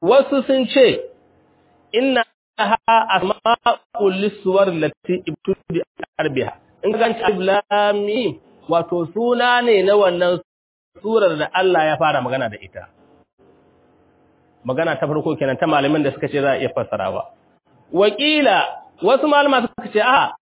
wasu sun ce inna ha asma'ul liswar lati ibtudi arbiha in ga alif lam mim wato suna ne na wannan surar da Allah ya fara magana da ita magana ta farko kenan ta malamin da suka ce za a iya fassarawa wakila wasu malama suka ce a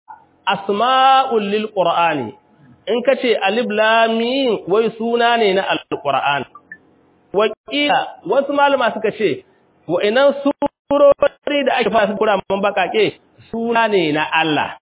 asma'ul lil qur'ani in ka ce alif lam mim wai suna ne na alqur'an wakila wasu malama suka ce wa'annan surori da ake fara kura man bakake suna ne na Allah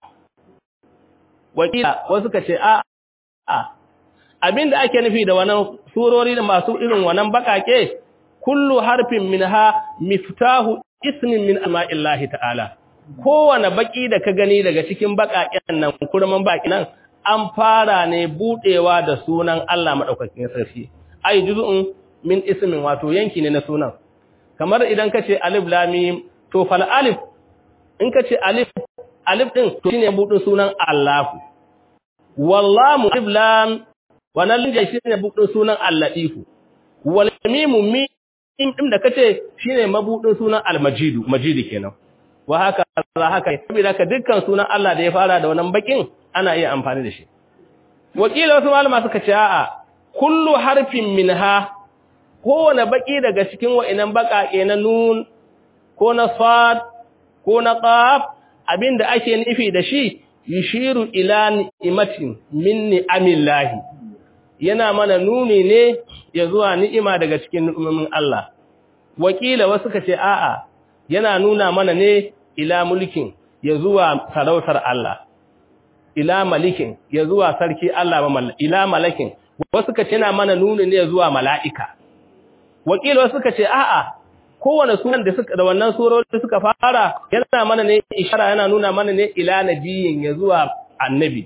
wakila wasu suka ce a a abinda ake nufi da wannan surori da masu irin wannan bakake kullu harfin minha miftahu ismin min ama'illahi ta'ala kowane baki da ka gani daga cikin bakaken nan kurman baki nan an fara ne budewa da sunan Allah madaukakin sarki ai juz'un min ismin wato yanki ne na sunan kamar idan ka ce alif lam mim to fal alif in ka ce alif alif din to shine budin sunan Allah wallahu alif lam wannan linja shine budin sunan al-latif wal mim mim din da kace shine mabudin sunan al-majidu majidi kenan wa haka za haka saboda ka dukkan sunan Allah da ya fara da wannan bakin ana iya amfani da shi wakila wasu malama suka ce a'a kullu harfin minha kowane baki daga cikin wa'inan baƙaƙe na nun ko na sad ko na qaf abinda ake nufi da shi yushiru ila ni'matin min ni'amillahi yana mana nuni ne ya zuwa ni'ima daga cikin ni'imomin Allah wakila wasu ka ce a'a yana nuna mana ne ila mulkin ya zuwa sarautar Allah ila malikin ya zuwa sarki Allah ila malakin wasu ka ce yana mana nuni ne ya zuwa mala'ika wakila wasu ka ce a'a kowane sunan da suka da wannan surori suka fara yana mana ne ishara yana nuna mana ne ila nabiyin ya zuwa annabi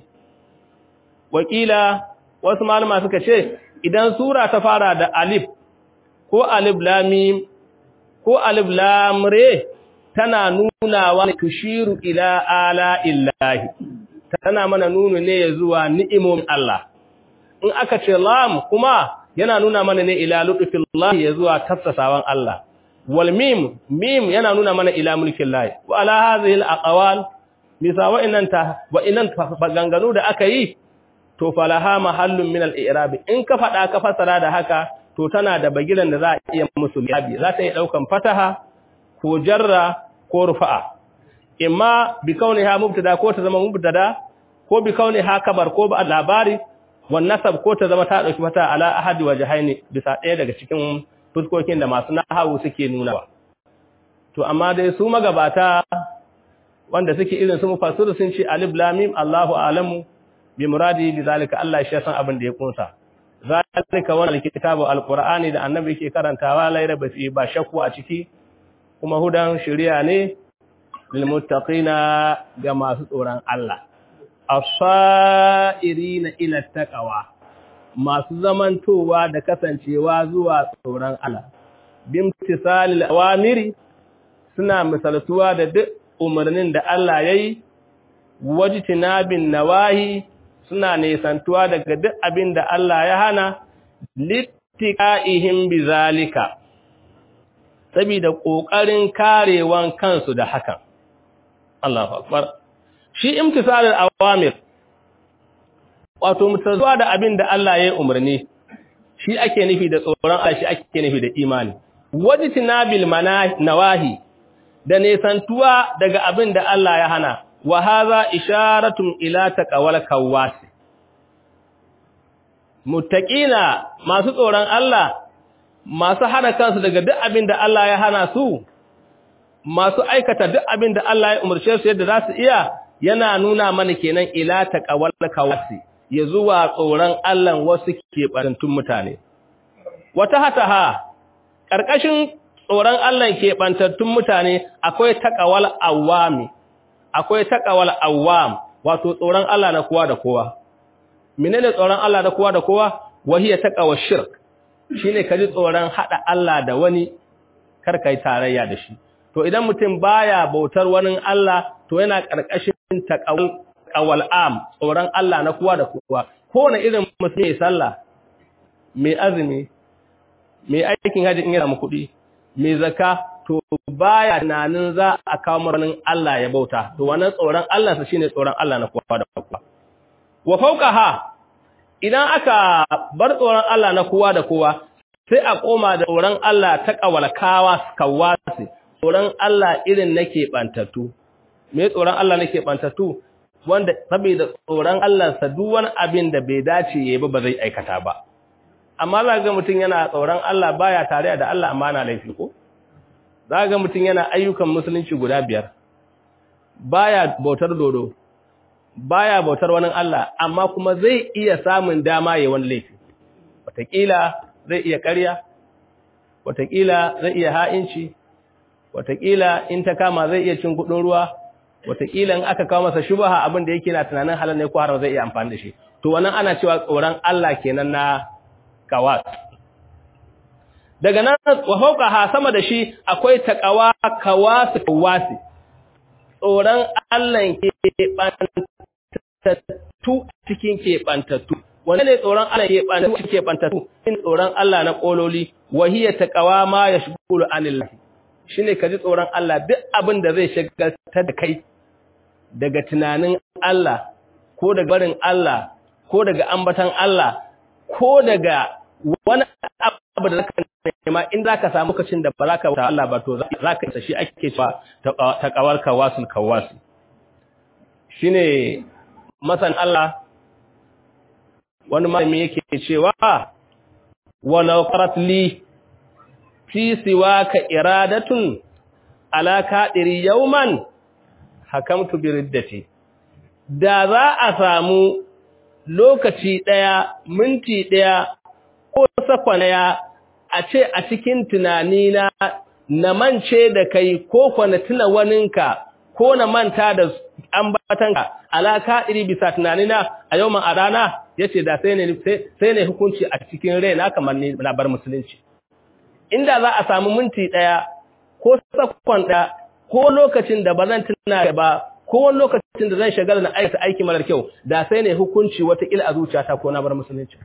wakila wasu malama suka ce idan sura ta fara da alif ko alif lam mim ko alif lam re tana nuna wa tushiru ila ala illahi tana mana nunu ne ya zuwa ni'imomin Allah in aka ce lam kuma yana nuna mana ne ila lutfillahi ya zuwa tafsasawan Allah wal mim mim yana nuna mana ila mulkillahi wa ala hadhihi al aqwal misa wa inanta wa inan baganganu da aka yi to falaha mahallun min al i'rab in ka fada ka fasara da haka to tana da bagiran da za a iya musu liyabi za ta yi daukan fataha ko jarra ko rufa'a imma bi kauniha mubtada ko ta zama mubtada ko bi kauniha kabar ko ba labari wan nasab ko ta zama ta dauki fata ala ahadi wajhaini bisa ɗaya daga cikin fuskokin da masu nahawu suke nunawa to amma dai su magabata wanda suke irin su mufassiru sun ce alif lam mim Allahu a'lamu bi muradi bi zalika Allah shi san abin da ya kunsa zalika wannan kitabu alqur'ani da annabi yake karantawa laira ba ba shakku a ciki kuma hudan shari'a ne lil muttaqina ga masu tsoron Allah as-sa'irina ila taqwa masu zamantowa da kasancewa zuwa tsoron Allah bimtisalil awamiri suna misaltuwa da duk umarnin da Allah yayi wajtinabin nawahi suna nesantuwa daga duk abin da Allah ya hana littiqaihim bizalika saboda kokarin karewan kansu da hakan Allahu akbar shi imtisalul awamir wato mutazuwa da abin da Allah ya yi umarni shi ake nufi da tsoron Allah shi ake nufi da imani wajtinabil nawahi da nesantuwa daga abin da Allah ya hana wa hadha isharatun ila taqwal kawasi muttaqina masu tsoron Allah masu hada kansu daga duk abin da Allah ya hana su masu aikata duk abin da Allah ya umarce su yadda za su iya yana nuna mana kenan ila taqwal kawasi ya zuwa tsoron Allah wasu keɓantun mutane. Wata hataha, ƙarƙashin tsoron Allah keɓantattun mutane akwai taƙawal awami, akwai taƙawal awam, wato tsoron Allah na kowa da kowa. Mene ne tsoron Allah da kowa da kowa? Wahiyar taƙawar shirk, shi ne ka ji tsoron haɗa Allah da wani karkai tarayya da shi. To idan mutum baya bautar wani Allah, to yana ƙarƙashin taƙawal awal am tsoron Allah na kowa da kowa kowane irin mutum mai sallah mai azumi mai aikin haji in yana mu kuɗi mai zakka to baya tunanin za a kawo maranin Allah ya bauta to wannan tsoron Allah sa shine tsoron Allah na kowa da kowa wa fawqaha idan aka bar tsoron Allah na kowa da kowa sai a koma da tsoron Allah ta kawalkawa kawasi tsoron Allah irin nake bantattu me tsoron Allah nake bantattu wanda saboda tsoron Allah sa duk wani abin da bai dace yayi ba ba zai aikata ba amma za ga mutum yana tsoron Allah baya tare da Allah amma na laifi ko za ga mutum yana ayyukan musulunci guda biyar baya bautar dodo baya bautar wani Allah amma kuma zai iya samun dama yayin wani laifi wataƙila zai iya ƙarya wataƙila zai iya ha'inci wataƙila in ta kama zai iya cin kuɗin ruwa wataƙila in aka kawo masa shubaha abin da yake na tunanin halal ne ko haram zai iya amfani da shi to wannan ana cewa tsoron Allah kenan na kawas daga nan wa fawqaha sama da shi akwai taqawa kawas kawasi tsoron Allah ke bantattu cikin ke bantattu wanda ne tsoron Allah ke bantattu cikin ke bantattu in tsoron Allah na kololi wahiya taqawa ma yashghulu anillah shine kaji tsoron Allah duk abin da zai shagaltar da kai daga tunanin Allah ko daga barin Allah ko daga ambatan Allah ko daga wani abu da zaka nema in zaka samu lokacin da ba zaka wuta Allah ba to zaka isa shi ake cewa ta kawar kawasul kawas shine masan Allah wani malami yake cewa wa nawqarat li fi siwaka iradatun ala kadiri yawman hakamtu bi riddati da za a samu lokaci daya minti daya ko sakwanaya a ce a cikin tunani na na mance da kai ko kwana tuna waninka ko na manta da ambatanka alaka iri bisa tunanina a yau a rana yace da sai ne sai ne hukunci a cikin raina kamar ni na bar musulunci inda za a samu minti daya ko sakwan daya ko lokacin da bazan tuna ba ko wani lokacin da zan shagala na aikata aiki marar kyau da sai ne hukunci wata ila a zuciyata ko na bar musulunci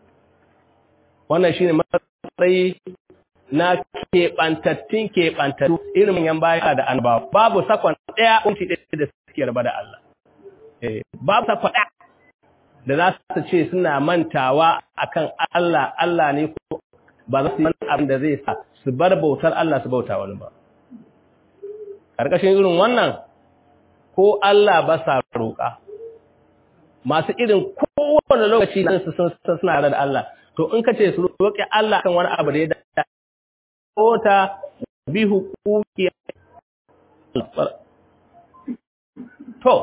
wannan shine matsayi na keɓantattun keɓantattu irin manyan baya da annabawa babu sakon ɗaya kunci ɗaya da suke raba da Allah babu sakon ɗaya da za su ce suna mantawa akan Allah Allah ne ko ba za su yi abin da zai sa su bar bautar Allah su bauta wani ba ƙarƙashin irin wannan ko Allah ba sa roƙa masu irin kowane lokaci da su suna da Allah to in ka ce su roƙi Allah kan wani abu da ya da kota bi hukuki to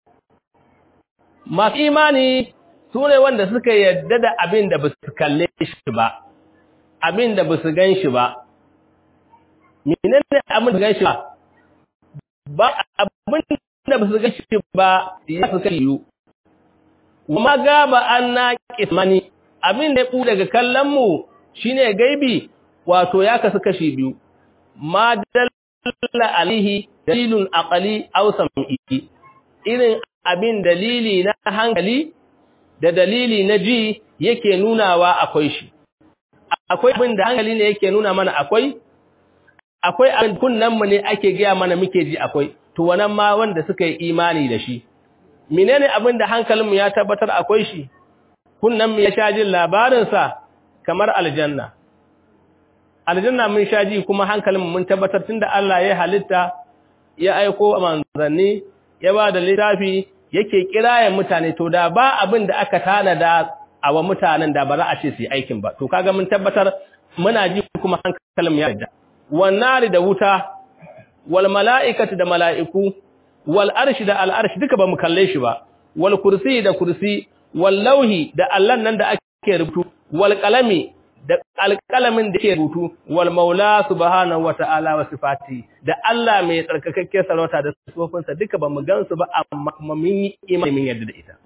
masu imani su ne wanda suka yadda da abin da ba su kalle shi ba abin da ba su gan shi ba menene abin da gan shi ba ba abin da ba su gan shi ba ya su kai yiwu wa gaba an na kismani abin da ya ɓu daga kallonmu shi ne gaibi wato ya kasu kashi biyu ma dalla alihi dalilun aqali aw sam'i irin abin dalili na hankali da dalili na ji yake nunawa akwai shi akwai abin da hankali ne yake nuna mana akwai akwai abin kunnanmu ne ake gaya mana muke ji akwai to wannan ma wanda suka yi imani da shi menene abin da hankalinmu ya tabbatar akwai shi kunnan mu ya sha jin labarinsa kamar aljanna aljanna mun sha ji kuma hankalinmu mun tabbatar tunda Allah ya halitta ya aiko manzanni ya ba da littafi yake kirayen mutane to da ba abin da aka tanada a wa mutanen da ba za a ce su yi aikin ba to kaga mun tabbatar muna ji kuma hankalinmu ya yarda wannan da wuta wal mala'ikatu da mala'iku wal arshi da al arshi duka ba mu kalle shi ba wal kursi da kursi wal lauhi da allan nan da ake rubutu wal qalami da alqalamin da ke rubutu wal maula subhanahu wata'ala wa sifati da Allah mai tsarkakakke sarauta da sifofinsa duka ba mu gansu ba amma kuma mun yi imani mun yarda da ita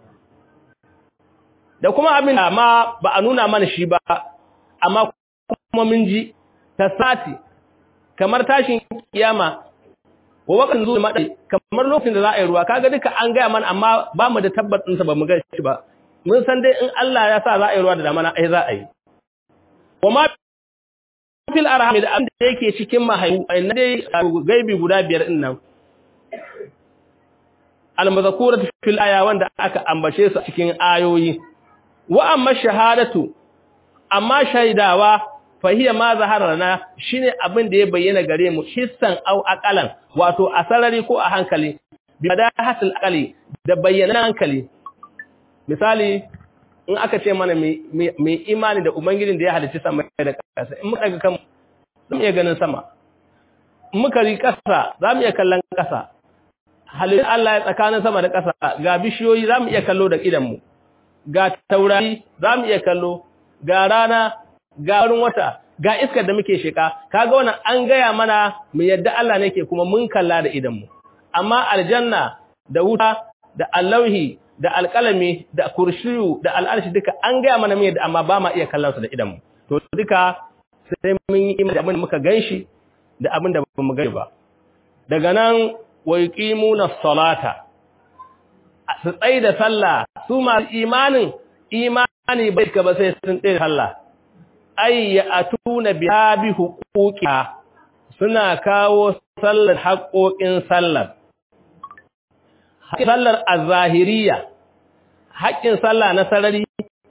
da kuma abin da ma ba a nuna mana shi ba amma kuma mun ji tasati kamar tashin kiyama wa wakan zuwa madai kamar lokacin da za a yi ruwa kaga duka an gaya mana amma ba mu da tabbacin sa ba mu ga shi ba mun san dai in Allah ya sa za a yi ruwa da damana ai za a yi wa ma fil arham da abin da yake cikin mahaifu na dai gaibi guda biyar din nan al-mazkuratu fil aya wanda aka ambace su cikin ayoyi wa amma shahadatu amma shaidawa fahiya ma zaharana shine abin da ya bayyana gare mu hissan au aqalan wato a sarari ko a hankali bi madahatul aqali da bayyana hankali misali in aka ce mana mai imani da ubangijin da ya halicci sama da ƙasa in muka ga kan zamu iya ganin sama in muka ri ƙasa zamu iya kallon ƙasa halittun Allah ya tsakanin sama da ƙasa ga bishiyoyi zamu iya kallo da idan mu ga taurari zamu iya kallo ga rana ga wurin wata ga iskar da muke sheka kaga wannan an gaya mana mu yadda Allah ne ke kuma mun kalla da idan mu amma aljanna da wuta da allauhi da alƙalami da kurshiyu da al'arshi duka an gaya mana mu yadda amma ba ma iya kallon su da idan mu to duka sai mun yi imani da abin da muka ganshi da abin da ba mu gani ba daga nan wa yuqimuna salata su tsaye da sallah su masu imanin imani bai ka ba sai sun tsaye da sallah ay ya'tuna biha bi huquqiha suna kawo sallar haƙoƙin sallar sallar az-zahiriyya haƙƙin sallah na sarari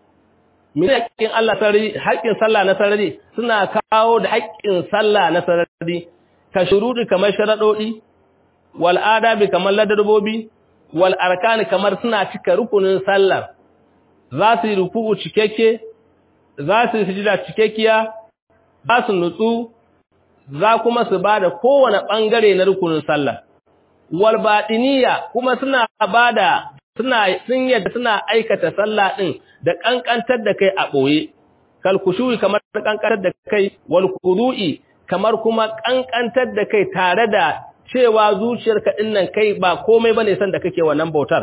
me haƙƙin Allah sarari haƙƙin sallah na sarari suna kawo da haƙƙin sallah na sarari ka shurudi kamar sharadodi wal adabi kamar ladarbobi wal arkani kamar suna cika rukunin sallar za su yi ruku'u cikakke za su yi sujida cikakkiya za su nutsu za kuma su bada kowane bangare na rukunin sallah wal batiniya kuma suna bada suna sun yadda suna aikata sallah din da kankantar da kai a boye kal kushu'i kamar kankantar da kai wal qudu'i kamar kuma kankantar da kai tare da cewa zuciyarka din nan kai ba komai bane san da kake wannan bautar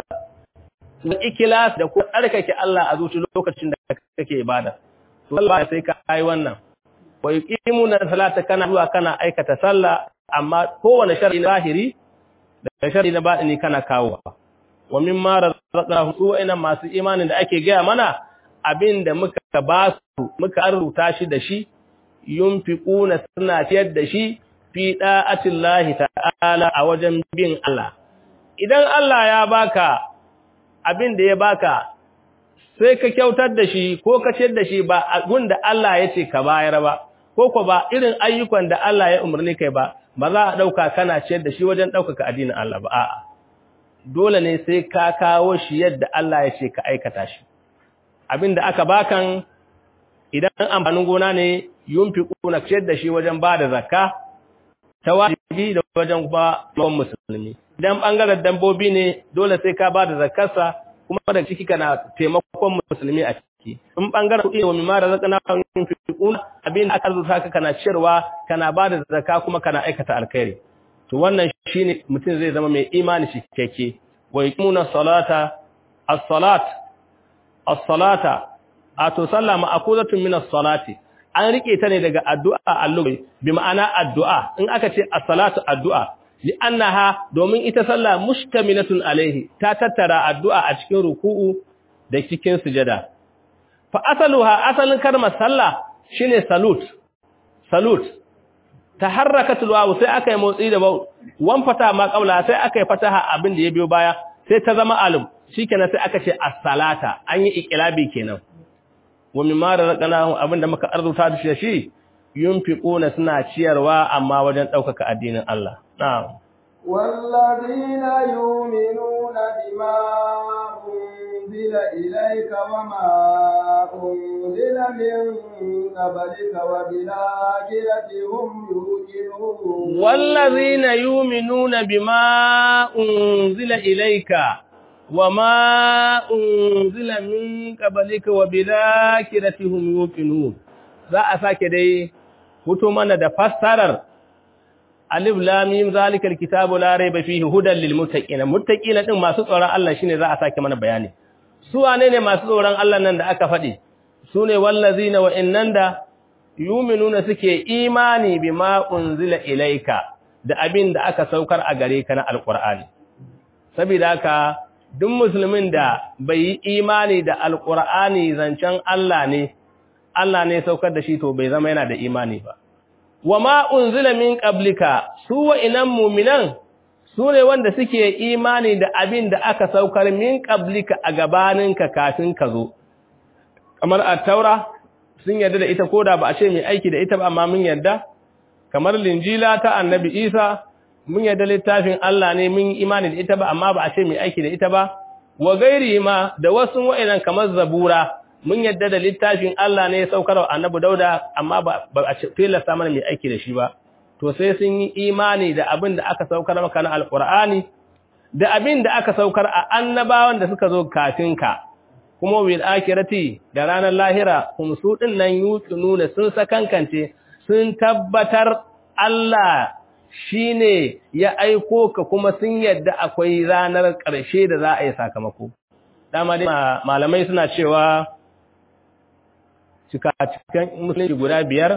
da ikilas da kuma tsarkake Allah a zuci lokacin da kake ibada to Allah sai ka yi wannan wa yuqimuna salata kana zuwa kana aikata sallah amma kowane shar'i zahiri da shar'i na batini kana kawo wa mimma razaqnahu su ina masu imanin da ake gaya mana abinda muka ba su muka rubuta shi da shi yunfiquna suna ciyar da shi fi da'atillahi ta'ala a wajen bin Allah idan Allah ya baka abin da ya baka sai ka kyautar da shi ko ka ciyar da shi ba abin da Allah ya ce ka bayar ba ko ko ba irin ayyukan da Allah ya umarni kai ba ba za a dauka kana ciyar da shi wajen daukaka addinin Allah ba a'a dole ne sai ka kawo shi yadda Allah ya ce ka aikata shi abin da aka bakan idan amfanin gona ne yunfiquna ciyar da shi wajen bada zakka ta wajibi da wajen kuma musulmi idan bangaren dambobi ne dole sai ka bada zakarsa kuma da ciki kana taimakon musulmi a ciki in bangaren kuɗi wa mimma razaqna yunfiquna abin aka rubuta ka kana ciyarwa kana bada zakka kuma kana aikata alkhairi to wannan shine mutum zai zama mai imani shi keke wa yuqimuna salata as-salat as-salata ato sallah ma'khuzatun min as-salati an rike ta ne daga addu'a allubai bi ma'ana addu'a in aka ce as-salatu addu'a li'annaha domin ita sallah mushtamilatun alaihi ta tattara addu'a a cikin ruku'u da cikin sujada fa asaluha asalin kalmar sallah shine salut salut taharrakatul wawu sai aka yi motsi da wawu wan fata ma qabla sai aka yi fataha abin da ya biyo baya sai ta zama alum shikenan sai aka ce as-salata an yi iqlabi kenan wa mimma razaqnahum abinda muka arzuta da shi yunfiquna suna ciyarwa amma wajen daukaka addinin Allah na'am والذين يؤمنون بما أنزل إليك وما أنزل من قبلك وبالآخرة هم يوقنون والذين يؤمنون بما أنزل إليك وما أنزل من قبلك وبالآخرة هم يوقنون za a sake dai fito mana da fassarar alif lam mim zalikal kitabu la rayba fihi hudan lil muttaqin muttaqina din masu tsoron Allah shine za a sake mana bayani su wane ne masu tsoron Allah nan da aka faɗi su ne wallazina wa innan da yuminuna suke imani bima unzila ilaika da abin da aka saukar a gare ka na alqur'ani saboda haka duk musulmin da bai yi imani da alqur'ani zancen Allah ne Allah ne saukar da shi to bai zama yana da imani ba wa ma unzila min qablika su wa'inan mu'minan su ne wanda suke imani da abin da aka saukar min qablika a gabaninka kafin ka zo kamar at-taura sun yarda da ita koda ba a ce mai aiki da ita ba amma mun yarda kamar linjila ta annabi Isa mun yarda littafin Allah ne mun imani da ita ba amma ba a ce mai aiki da ita ba wa gairi ma da wasu wa'inan kamar zabura mun yarda da littafin Allah ne ya saukar wa annabi Dauda amma ba a ce tilasta mana mai aiki da shi ba to sai sun yi imani da abin da aka saukar maka na alqur'ani da abin da aka saukar a annabawan da suka zo kafin ka kuma wil akirati da ranar lahira kuma su din nan nuna sun sakankance sun tabbatar Allah shine ya aiko ka kuma sun yadda akwai ranar ƙarshe da za a yi sakamako dama dai malamai suna cewa cikakken musulunci guda biyar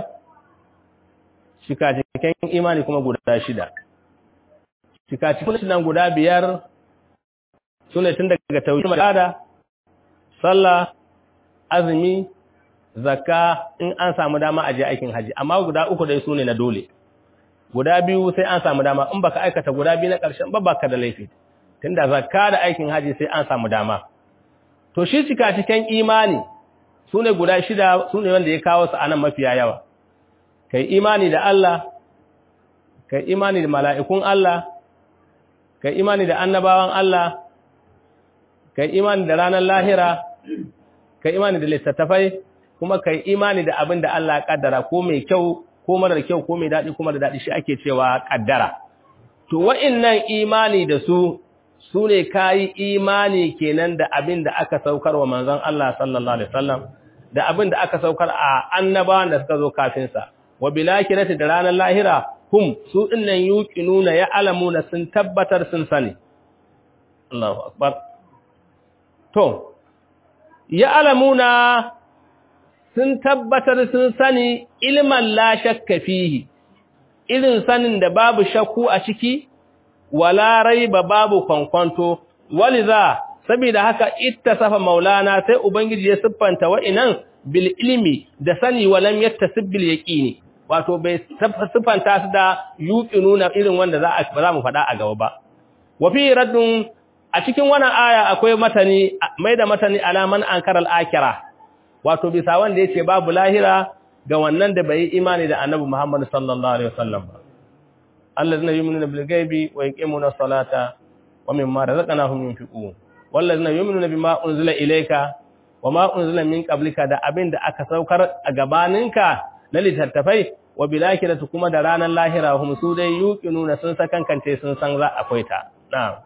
cikakken imani kuma guda shida cikakken musulunci nan guda biyar sune tun daga tauhid da sallah azumi zakka in an samu dama a je aikin haji amma guda uku dai sune na dole guda biyu sai an samu dama in baka aikata guda biyu na ƙarshen ba baka da laifi tunda zakka da aikin haji sai an samu dama to shi cika cikin imani sune guda shida sune wanda ya kawo su anan mafiya yawa kai imani da Allah kai imani da mala'ikun Allah kai imani da annabawan Allah kai imani da ranar lahira kai imani da littattafai kuma kai imani da abin da Allah ya kaddara ko mai kyau ko marar kyau ko mai daɗi kuma da daɗi shi ake cewa kaddara to wa'innan imani da su su ne kayi imani kenan da abin da aka saukar wa manzon Allah sallallahu alaihi wasallam da abin da aka saukar a annabawan da suka zo kafin sa wa bilakirati da ranar lahira hum su dinnan yuqinuna ya alamuna sun tabbatar sun sani Allahu akbar to ya alamuna sun tabbatar sun sani ilman la shakka fihi irin sanin da babu shakku a ciki wala raiba babu kwankwanto waliza saboda haka ittasafa maulana sai ubangiji ya siffanta wa'inan bil ilmi da sani walam yattasib bil yaqini wato bai siffanta su da yuqinuna irin wanda za a za mu faɗa a gaba ba wa fi raddun a cikin wannan aya akwai matani mai da matani alaman ankara al-akira wato bisa wanda yace babu lahira ga wannan da bai imani da annabi Muhammad sallallahu alaihi wasallam ba allazina yu'minuna bil ghaibi wa yuqimuna as-salata wa mimma razaqnahum yunfiqun wallazina yu'minuna bima unzila ilayka wa ma unzila min qablika da abin da aka saukar a gabaninka na littattafai wa bil akhirati kuma da ranar lahira hum su dai yuqinuna sun sakankance sun san za akwai ta na'am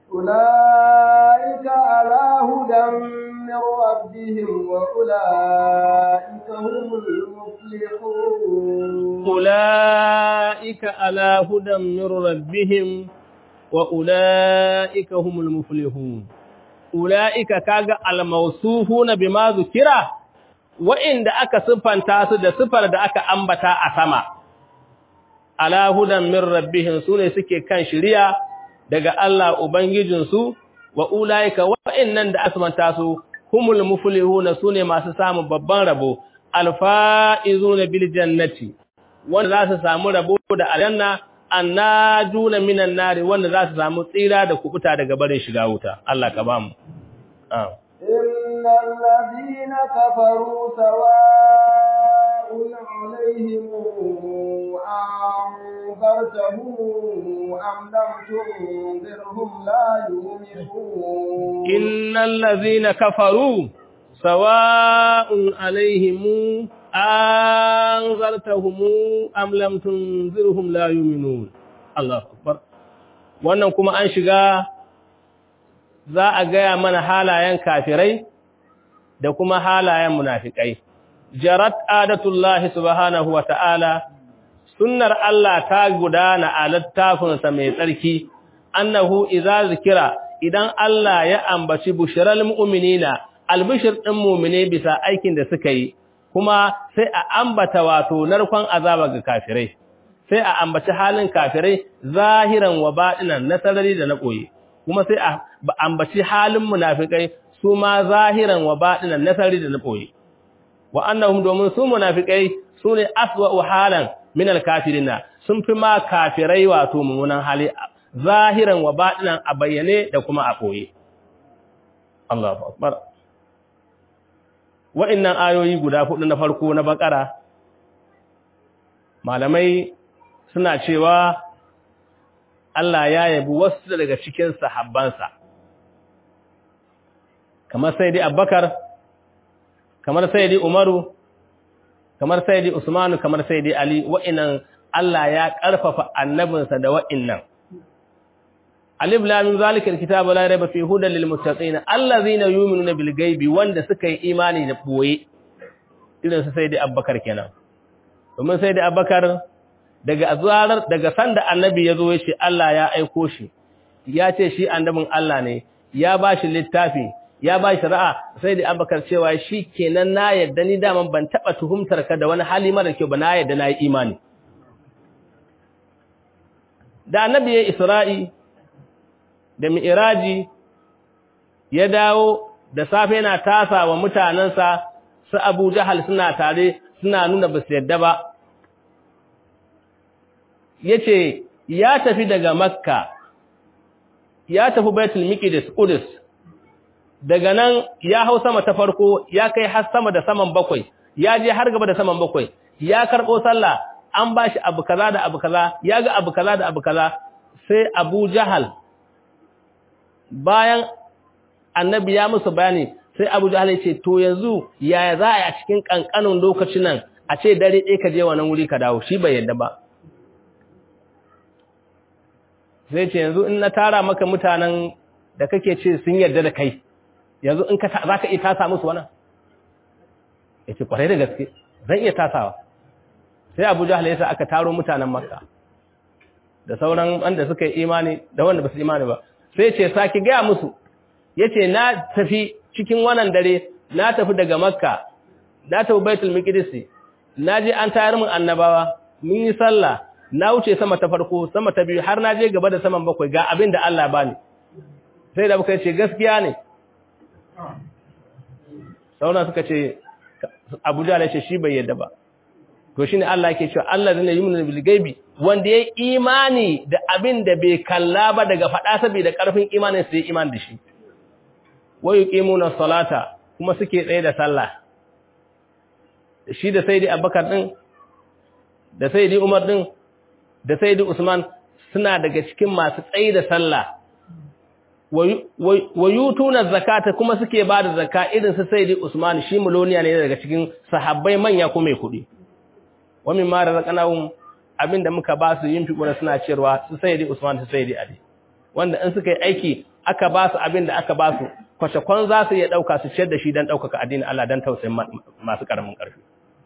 أولئك على هدى من ربهم وأولئك هم المفلحون أولئك على هدى من ربهم وأولئك هم المفلحون أولئك كاغا الموصوفون بما ذكر وإن da aka siffanta su da siffar da aka ambata a sama ala hudan min rabbihim sune suke kan shiriya daga Allah Ubangijinsu wa ulaika wa'annan da asmanta su humul muflihuna sune masu samun babban rabo alfaizuna bil jannati wanda za su samu rabo da aljanna annajuna minan nari wanda za su samu tsira da kubuta daga barin shiga wuta Allah ka bamu innal ladina kafaru sawa'un alaihim أنذرتهم أم لم تنذرهم لا يؤمنون إن الذين كفروا سواء عليهم أنذرتهم أم لم تنذرهم لا يؤمنون الله أكبر wannan kuma an shiga za a gaya mana halayen kafirai da kuma halayen munafikai jarat adatullahi subhanahu wa ta'ala sunnar Allah ta gudana a littafinsa mai tsarki annahu idza zikira idan Allah ya ambaci bushral mu'minina albishir din mu'mine bisa aikin da suka yi kuma sai a ambata wato narkon azaba ga kafirai sai a ambaci halin kafirai zahiran wa batinan na sarari da na koyi kuma sai a ambaci halin munafikai su ma zahiran wa batinan na sarari da na koyi wa annahum domin su munafikai sune aswa'u halan min al-kafirina sun fi ma kafirai wato mummunan hali zahiran wa batinan a bayyane da kuma a koye Allahu akbar wa'annan ayoyi guda hudu na farko na bakara malamai suna cewa Allah ya yabi wasu daga cikin sahabbansa kamar sayyidi Abubakar kamar sayyidi Umaru kamar sayyidi Usmanu kamar sayyidi Ali wa'annan Allah ya karfafa annabinsa da wa'annan Alif lam mim zalikal kitabu la rayba fi hudan lil muttaqin allazina yu'minuna bil ghaibi wanda suka yi imani da boye irin su sayyidi Abubakar kenan domin sayyidi Abubakar daga azarar daga sanda annabi yazo yace Allah ya aiko shi ya ce shi annabin Allah ne ya bashi littafi ya bashi ra'a sayyidi Abubakar cewa shi kenan na yadda ni daman ban taba tuhumtar ka da wani hali mara kyau ba na yadda na yi imani da annabi ya Isra'i da mi'iraji ya dawo da safe yana tasa wa mutanensa su Abu Jahal suna tare suna nuna ba su yadda ba yace ya tafi daga Makka ya tafi Baitul Miqdis Qudus daga nan ya hau sama ta farko ya kai har sama da saman bakwai ya je har gaba da saman bakwai ya karbo sallah an bashi abu kaza da abu kaza ya ga abu kaza da abu kaza sai Abu Jahal bayan annabi ya musu bayani sai Abu Jahl ya ce to yanzu yaya za a yi a cikin kankanin lokacin nan a ce dare ɗaya ka je wannan wuri ka dawo shi bai yadda ba zai ce yanzu in na tara maka mutanen da kake ce sun yarda da kai yanzu in ka za ka iya tasa musu wannan ya ce kwarai da gaske zan iya tasawa sai Abu Jahl ya sa aka taro mutanen Makka da sauran wanda suka yi imani da wanda ba su imani ba sai ce saki gaya musu yace na tafi cikin wannan dare na tafi daga makka na tafi baitul miqdis na je an tayar mun annabawa mun yi sallah na wuce sama ta farko sama ta biyu har na je gaba da saman bakwai ga abin da Allah bani sai da muka ce gaskiya ne sauran suka ce Abu Jahl ce shi bai yadda ba to shine Allah yake cewa Allah zai yi mun bil gaibi wanda yayi imani da abin da bai kalla ba daga fada saboda karfin imanin sai iman da shi wa yuqimuna salata kuma suke tsaye da sallah shi da sayyidi Abubakar din da sayyidi Umar din da sayyidi Usman suna daga cikin masu tsaye da sallah wa yutuna zakata kuma suke bada zakka irin su sayyidi Usman shi muloniya ne daga cikin sahabbai manya ko mai kudi wa mimma razaqnahum abinda muka ba su yin fikuna suna cewa su sayyidi Usman su sayyidi Ali wanda in suka yi aiki aka ba su abinda aka ba su kwace kwan za su iya dauka su ciyar da shi dan daukaka addinin Allah dan tausayin masu karamin karfi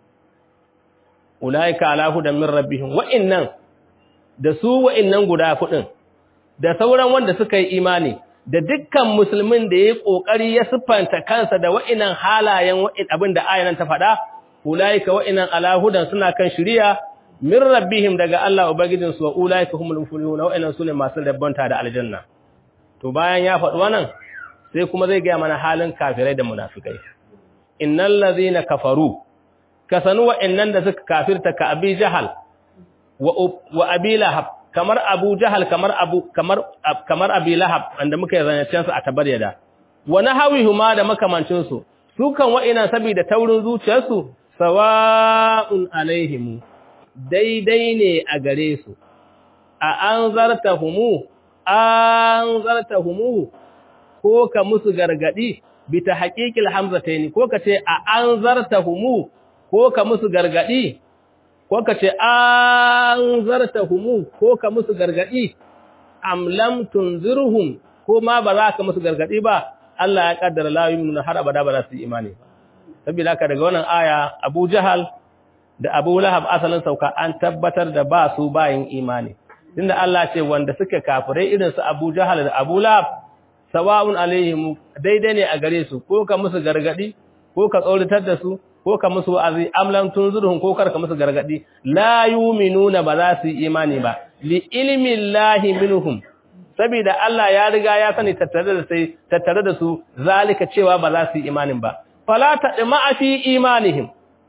ulaika ala hudan min rabbihim wa innan da su wa innan guda fudin da sauran wanda suka yi imani da dukkan musulmin da yayi kokari ya siffanta kansa da wa'inan halayen wa'in abinda ayanan ta faɗa ulaika wa'inan ala hudan suna kan shiriya min rabbihim daga Allah ubangijin su wa ulaika humul muflihun wa'inan sune masu rabbanta da aljanna to bayan ya faɗi wannan sai kuma zai ga mana halin kafirai da munafikai innal ladhina kafaru kasanu wa'annan da suka kafirta ka abi jahal wa wa abi lahab kamar abu jahal kamar abu kamar kamar abi lahab wanda muka zancen su a tabaryada wa nahawihuma da makamancin su su kan wa'ina saboda taurin zuciyarsu sawa'un alaihim daidai ne a gare su a anzartahumu anzartahumu ko ka musu gargadi bi ta haqiqil hamzataini ko ka ce a anzartahumu ko ka musu gargadi ko ka ce anzartahumu ko ka musu gargadi am lam tunzirhum ko ma ba za ka musu gargadi ba Allah ya kaddara la yu'minu har abada ba za su yi imani ba saboda haka daga wannan aya Abu Jahal da Abu Lahab asalin sauka an tabbatar da ba su bayin imani tunda Allah ce wanda suka kafirai irin su Abu Jahal da Abu Lahab sawa'un alaihim daidai ne a gare su ko ka musu gargadi ko ka tsauritar da su ko ka musu wa'azi amlan tunzurhum ko kar ka musu gargadi la yu'minuna ba za su yi imani ba li ilmi llahi minhum saboda Allah ya riga ya sani tattare da sai tattare da su zalika cewa ba za su yi imanin ba fala tadma fi imanihim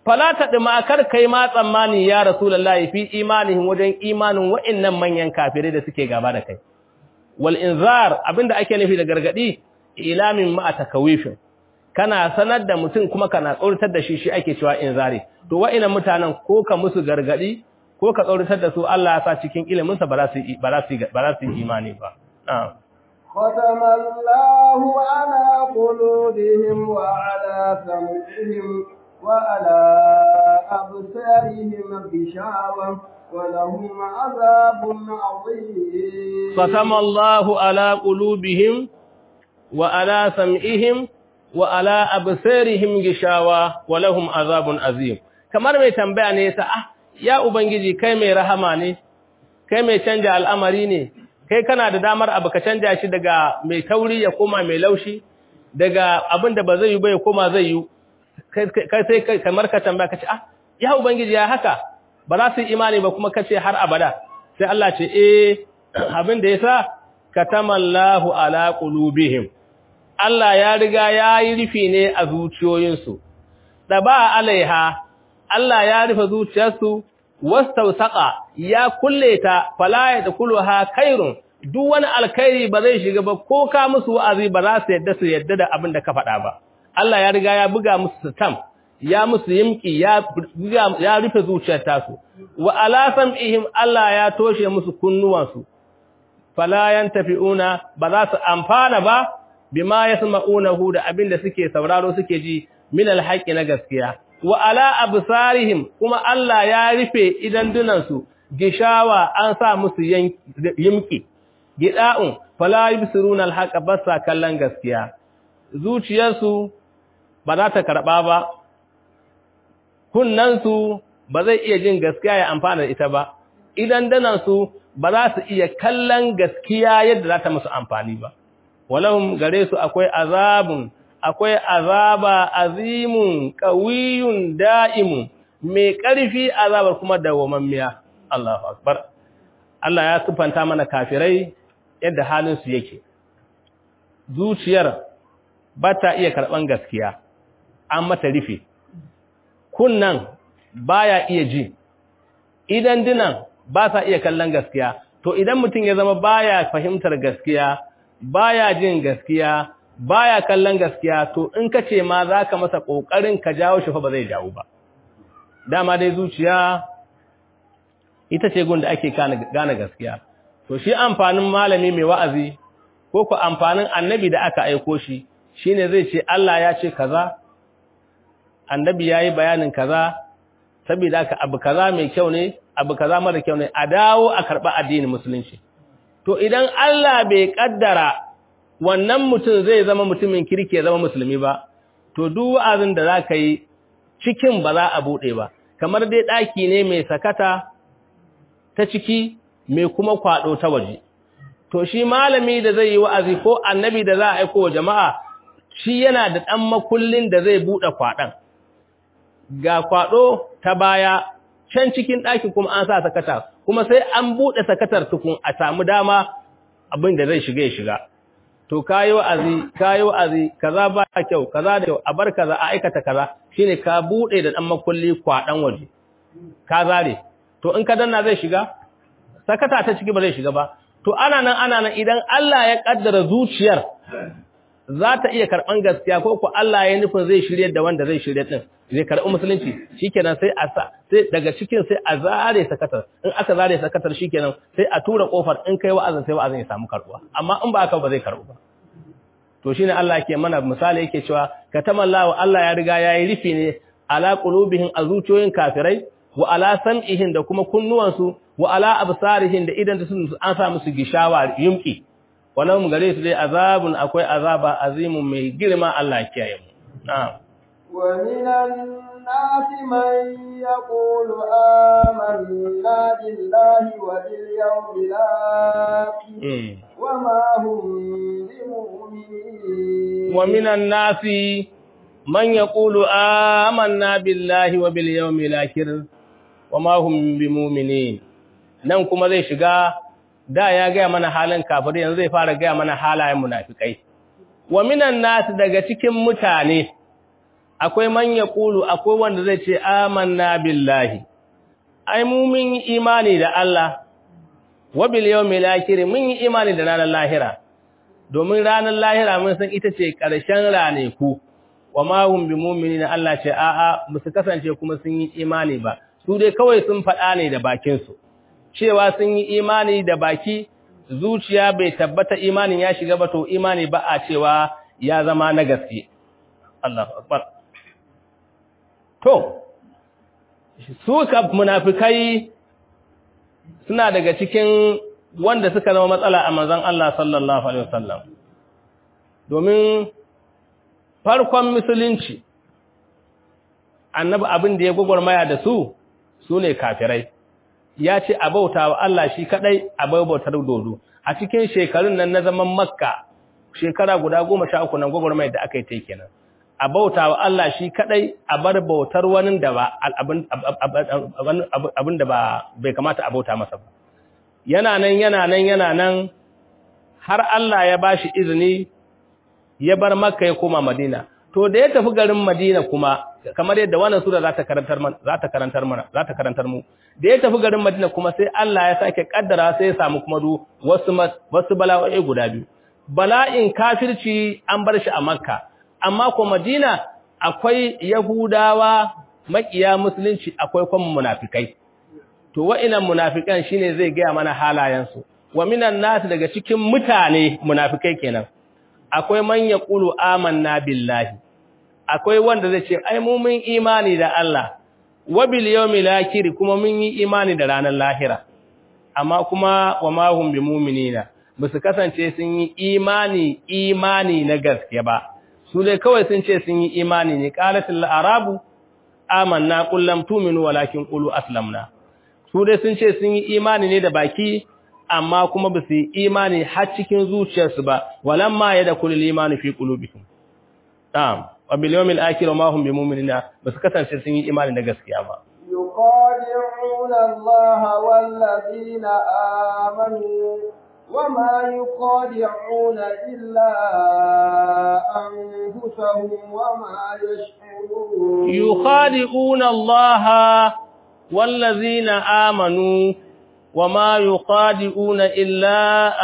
fala tadma kar kai ma tsammani ya rasulullahi fi imanihim wajen imanin wa'annan manyan kafirai da suke gaba da kai wal inzar abinda ake nufi da gargadi ilamin ma takawifin kana sanar da mutum kuma kana tsoratar da shi shi ake cewa inzari to wa'annan mutanen ko ka musu gargadi ko ka tsoratar da su Allah ya sa cikin ilimin sa ba za su ba za su ba za su imani ba ختم الله على قلوبهم وعلى سمعهم وعلى أبصارهم غشاوة ولهم عذاب عظيم ختم الله على قلوبهم وعلى سمعهم وعلى أبصارهم غشاوة ولهم عذاب عظيم kamar mai tambaya ne yasa ah ya ubangiji kai mai rahama ne kai mai canja al'amari ne kai kana da damar abu ka canja shi daga mai tauri ya koma mai laushi daga abin da ba zai yi ba ya koma zai yi kai sai kamar ka tambaya kace ah ya ubangiji ya haka ba za su imani ba kuma kace har abada sai Allah ce eh abin da yasa katamallahu ala qulubihim Allah ya riga ya yi rufi ne a zuciyoyinsu daba alaiha Allah ya rufe zuciyarsu wastausaqa ya kulle ta fala yadkhuluha khairun duk wani alkhairi ba zai shiga ba ko ka musu wa'azi ba za su yadda su yadda da abin da ka faɗa ba Allah ya riga ya buga musu stam ya musu yimki ya ya rufe zuciyar tasu wa ala sam'ihim Allah ya toshe musu kunnuwansu fala yantafi'una ba za su amfana ba bima yasma'unahu da abin da suke sauraro suke ji min alhaqi na gaskiya wa ala absarihim kuma Allah ya rufe idan dunansu gishawa an sa musu yimki gida'un fala yubsiruna alhaqa basa kallon gaskiya zuciyarsu ba za ta karba ba kunnansu ba zai iya jin gaskiya ya amfana da ita ba idan danansu ba za su iya kallon gaskiya yadda za ta musu amfani ba walahum gare su akwai azabun akwai azaba azimun qawiyun da'imun mai ƙarfi azabar kuma dawwamammiya Allahu akbar Allah ya sifanta mana kafirai yadda halin su yake zuciyar ba ta iya karban gaskiya an mata rufe kunnan baya iya ji idan dinan ba sa iya kallon gaskiya to idan mutum ya zama baya fahimtar gaskiya baya jin gaskiya baya kallon gaskiya to in ka ce ma zaka masa kokarin ka jawo shi fa ba zai jawo ba dama dai zuciya ita ce gun da ake gane gaskiya to shi amfanin malami mai wa'azi ko ku amfanin annabi da aka aiko shi shine zai ce Allah ya ce kaza annabi yayi bayanin kaza saboda haka abu kaza mai kyau ne abu kaza mara kyau ne a dawo a karba addinin musulunci to idan Allah bai kaddara wannan mutum zai zama mutumin kirki ya zama musulmi ba to duk wa'azin da zaka yi cikin ba za a bude ba kamar dai daki ne mai sakata ta ciki mai kuma kwado ta waje to shi malami da zai yi wa'azi ko annabi da za a aika wa jama'a shi yana da dan makullin da zai bude kwadan ga kwado ta baya can cikin ɗaki kuma an sa sakata kuma sai an buɗe sakatar tukun a samu dama abin da zai shiga ya shiga to kayi wa'azi kayi wa'azi kaza ba kyau kaza da kyau a bar kaza a aikata kaza shine ka buɗe da dan makulli kwaɗan waje ka zare to in ka danna zai shiga sakata ta ciki ba zai shiga ba to ana nan ana nan idan Allah ya kaddara zuciyar za ta iya karɓan gaskiya ko ko Allah ya nufin zai shirye da wanda zai shirye din zai karɓi musulunci shikenan sai a sa sai daga cikin sai a zare sakatar in aka zare sakatar shikenan sai a tura kofar in kai wa'azin sai wa'azin ya samu karbuwa amma in ba haka ba zai karbu ba to shine Allah yake mana misali yake cewa katamallahu Allah ya riga yayi rufi ne ala qulubihim azuciyoyin kafirai wa ala sam'ihim da kuma kunnuwansu wa ala absarihim da idan sun an sa musu gishawa yumki wannan gare su dai azabun akwai azaba azimun mai girma Allah ya kiyaye mu na'am ومن الناس من يقول آمنا بالله وباليوم الآخر وما هم بمؤمنين ومن الناس من يقول آمنا بالله وباليوم الآخر وما هم بمؤمنين nan kuma zai shiga da ya gaya mana halin kafirai yanzu zai fara gaya mana halayen munafikai wa minan nas daga cikin mutane akwai man yaqulu akwai wanda zai ce amanna billahi ai mu mun yi imani da Allah wa bil yawmil akhir mun yi imani da ranar lahira domin ranar lahira mun san ita ce ƙarshen raneku wa ma hum bimuminina Allah ce a'a musu kasance kuma sun yi imani ba su dai kawai sun faɗa ne da bakin su cewa sun yi imani da baki zuciya bai tabbata imanin ya shiga ba to imani ba a cewa ya zama na gaske Allahu akbar to su ka munafikai suna daga cikin wanda suka zama matsala a manzon Allah sallallahu alaihi wasallam domin farkon musulunci annabi abin da ya gwagwarmaya da su su ne kafirai ya ce a bauta wa Allah shi kadai a bautar dodo a cikin shekarun nan na zaman makka shekara guda goma sha uku nan gwagwarmaya da aka yi ta kenan a bauta wa Allah shi kadai a bar bautar wani da ba abin da ba bai kamata a bauta masa ba yana nan yana nan yana nan har Allah ya bashi izini ya bar makka ya koma madina to da ya tafi garin madina kuma kamar yadda wannan sura za ta karantar mana za ta karantar mana za ta karantar mu da ya tafi garin madina kuma sai Allah ya sake kaddara sai ya samu kuma du wasu wasu bala'o'i guda biyu bala'in kafirci an bar shi a makka amma ko madina akwai yahudawa makiya musulunci akwai kuma munafikai to wa'inan munafikan shine zai gaya mana halayensu wa minan nas daga cikin mutane munafikai kenan akwai man yaqulu amanna billahi akwai wanda zai ce ai mu mun imani da Allah wa bil yawmil akhir kuma mun yi imani da ranar lahira amma kuma wa ma hum bimuminina basu kasance sun yi imani imani na gaske ba su dai kawai sun ce sun yi imani ne qalatul arabu amanna qul lam tu'minu walakin qulu aslamna su dai sun ce sun yi imani ne da baki amma kuma ba su yi imani har cikin zuciyarsu ba walamma ya da kulil imani fi qulubihim tam wa bil yawmil akhir ma hum bimuminina ba su kasance sun yi imani da gaskiya ba يخادعون الله والذين آمنوا وما يخادعون إلا أنفسهم وما يشعرون يخادعون الله والذين آمنوا وما يقادئون إلا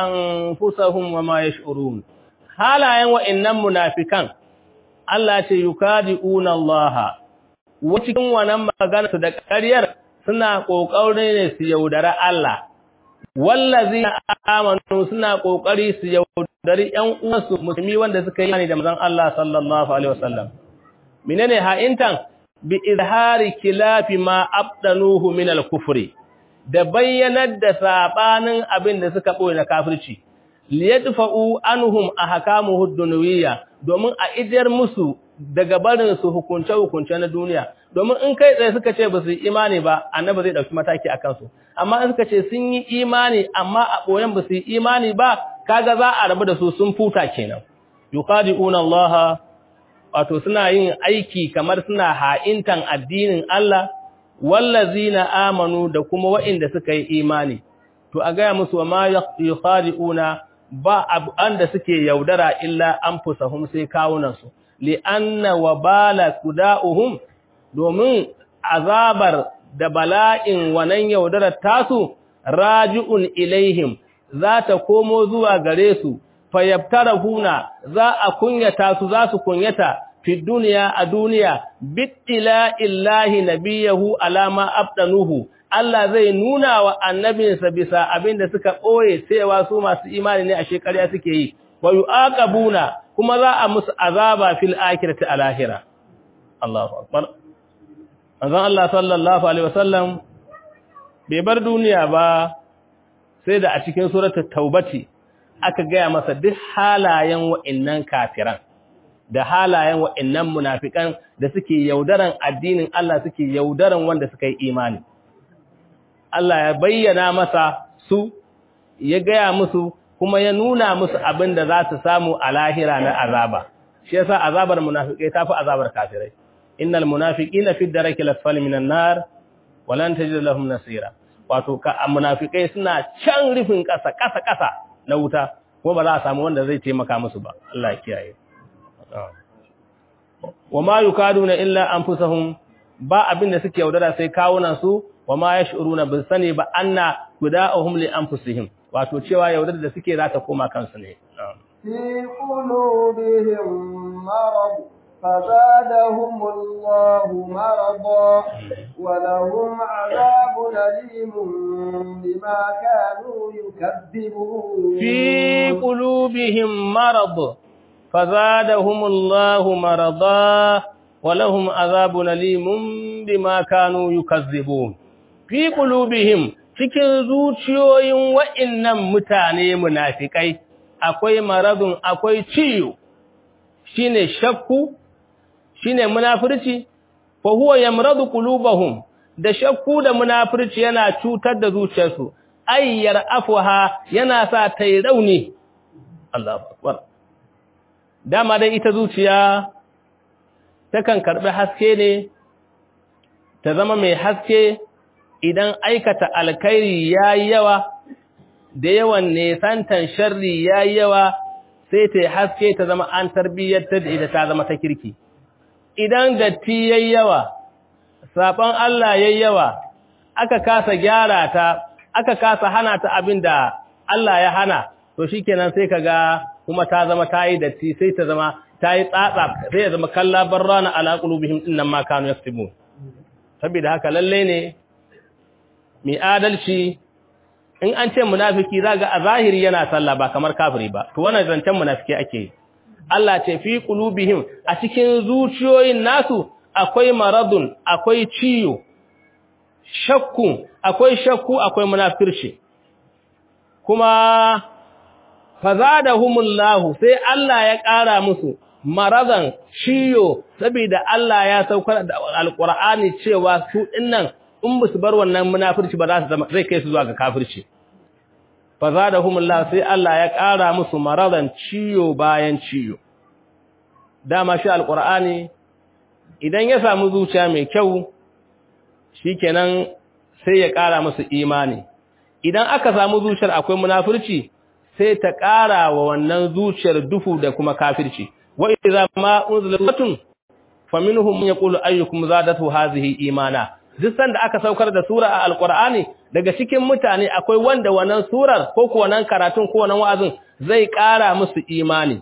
أنفسهم وما يشعرون halayen wa'annan munafikan Allah ce yukadi'una Allah wa cikin wannan magana su da ƙaryar suna ƙoƙari ne su yaudara Allah wallazina amanu suna ƙoƙari su yaudari ƴan uwansu musulmi wanda suka yi imani da manzon Allah sallallahu alaihi wasallam menene ha'intan bi izhari kilafi ma abdanuhu min al-kufri da bayyanar da sabanin abin da suka boye na kafirci liyadfa'u anhum ahkamuhu dunawiyya domin a idar musu daga barin su hukunce hukunce na duniya domin in kai tsaye suka ce ba su yi imani ba annabi zai dauki mataki akan su amma in suka ce sun yi imani amma a boyen ba su yi imani ba kaga za a rabu da su sun futa kenan yuqadi'una allaha wato suna yin aiki kamar suna ha'intan addinin Allah wallazina amanu da kuma waɗanda suka yi imani to a gaya musu wa ma yukhadi'una ba anda suke yaudara illa anfusahum sai kawunan su li anna wabala kuda'uhum domin azabar da bala'in wannan yaudarar tasu raji'un ilaihim za ta komo zuwa gare su fayabtarahuna za a kunyata su za su kunyata fi duniya a duniya bittila illahi nabiyahu alama abdanuhu Allah zai nuna wa annabinsa bisa abin da suka ɓoye cewa su masu imani ne a shekarya suke yi wa yu'aqabuna kuma za a musu azaba fil akhirati alahira Allahu akbar Manzon Allah sallallahu alaihi wasallam bai bar duniya ba sai da a cikin suratul taubati aka gaya masa duk halayen wa'innan kafiran da halayen wa'innan munafikan da suke yaudaran addinin Allah suke yaudaran wanda suka yi imani Allah ya bayyana masa su ya gaya musu kuma ya nuna musu abin da za su samu a lahira na azaba shi yasa azabar munafikai tafi azabar kafirai innal munafiqina fi darakil asfali minan nar walan tajid lahum nasira wato ka munafikai suna can rufin kasa kasa kasa na wuta ko ba za a samu wanda zai taimaka musu ba Allah ya kiyaye wa ma yukaduna illa anfusahum ba abin da suke yaudara sai kawunan su wa ma yash'uruna bin sani ba anna guda'uhum li anfusihim wato cewa yaudar da suke za ta koma kansu ne في قلوبهم مرض فزادهم الله مرضا ولهم عذاب أليم بما كانوا يكذبون في قلوبهم مرض فزادهم الله مرضا ولهم عذاب أليم بما كانوا يكذبون في قلوبهم cikin zuciyoyin wa'innan mutane munafikai akwai maradun akwai ciyo shine shakku shine munafirci fa huwa yamradu qulubahum da shakku da munafirci yana cutar da zuciyarsu ayyar afwaha yana sa ta yi rauni Allahu akbar dama dai ita zuciya takan karbi haske ne ta zama mai haske idan aikata alkhairi yayi yawa da yawan nesantan sharri yayi yawa sai ta haske ta zama an tarbiyyar da ita ta zama ta kirki idan datti yayi yawa saban Allah yayi yawa aka kasa gyara ta aka kasa hana ta abinda Allah ya hana to shikenan sai kaga kuma ta zama tayi datti sai ta zama tayi tsatsa sai ya zama kalla barrana ala qulubihim innan ma kanu yaktubun saboda haka lalle ne mai adalci in an ce munafiki zaga a zahiri yana sallah ba kamar kafiri ba to wannan zancen munafiki ake yi Allah ce fi qulubihim a cikin zuciyoyin nasu akwai maradun akwai ciyo shakku akwai shakku akwai munafirci kuma fazadahumullahu sai Allah ya ƙara musu maradan ciyo saboda Allah ya saukar da alqur'ani cewa su dinnan in ba su bar wannan munafirci ba za su zama zai kai su zuwa ga kafirci fazadahumullah sai Allah ya ƙara musu maradan ciyo bayan ciyo dama shi alqur'ani idan ya samu zuciya mai kyau shikenan sai ya ƙara musu imani idan aka samu zuciyar akwai munafirci sai ta ƙara wa wannan zuciyar dufu da kuma kafirci wa idza ma unzilatun faminhum man yaqulu ayyukum zadatu hadhihi imana duk sanda aka saukar da sura a alqur'ani daga cikin mutane akwai wanda wannan surar ko ko wannan karatun ko wannan wa'azin zai ƙara musu imani